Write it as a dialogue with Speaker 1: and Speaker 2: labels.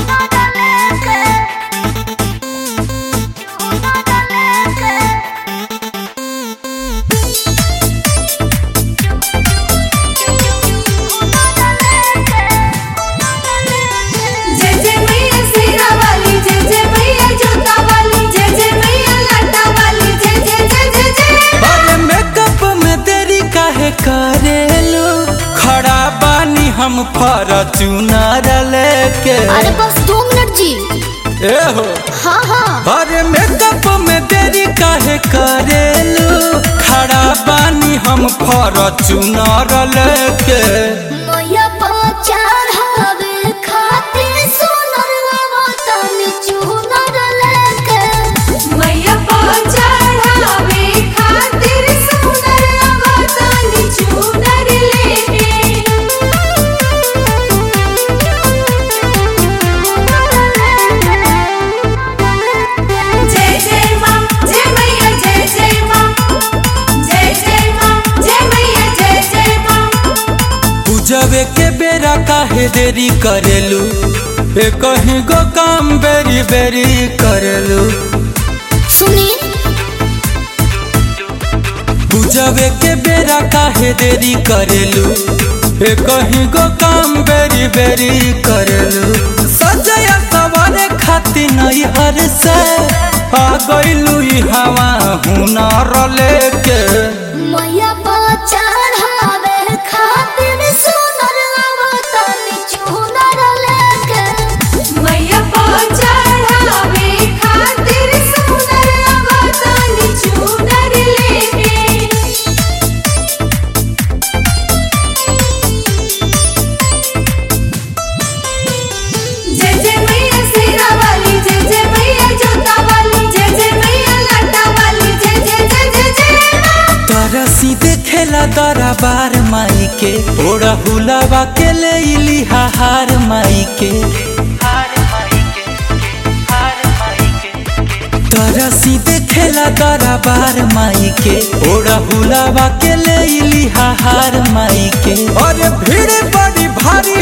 Speaker 1: जय जय मैया सेरा वाली जय जय मैया जोता वाली जय जय मैया लाटा वाली जय जय जय जय जय
Speaker 2: अरे मेकअप में देरी काहे करेलू खड़ा बानी हम फॉर्च्यूनर लेके
Speaker 3: अरे बस दो मिनट जी
Speaker 2: ए हो
Speaker 3: हाँ हाँ
Speaker 2: अरे मेकअप में देरी काहे करेलू खड़ा बानी हम फॉर्च्यूनर लेके
Speaker 3: मैया पचार हवे खातिर सोनर आवतन चूनर लेके
Speaker 1: मैया पहुंचावे खातिर सुंदर अवतानी चूनर लेके जय जय माँ जय मैया जय जय माँ जय जय माँ जय मैया जय जय माँ
Speaker 2: पूजवे के बेरा काहे देरी करेलू ए कहीं गो काम बेरी बेरी करेलू
Speaker 3: सुनी
Speaker 2: पूजवे के बेरा काहे देरी करेलू ए कहीं गो काम बेरी बेरी करेलू सजया सवारे खाती नहीं हर से आ गइलू ई हवा हुनर लेके
Speaker 3: मैया पचार हवे खातिर सोनर आवतन चूनर लेके
Speaker 1: मैया पहुंचावे खातिर सुंदर अवतानी चूनर लेके जय जय मैया सेरा वाली जय जय मैया जोता वाली जय जय मैया लाटा वाली जय जय जय जय जय
Speaker 2: तोरा सीधे खेला दरा बार माई के ओड़ा हुलावा के ले इली हार माई के तोरा सीधे खेला दरा बार माई के ओड़ा हुलावा के ले इली हार माई के और भीड़ बड़ी भारी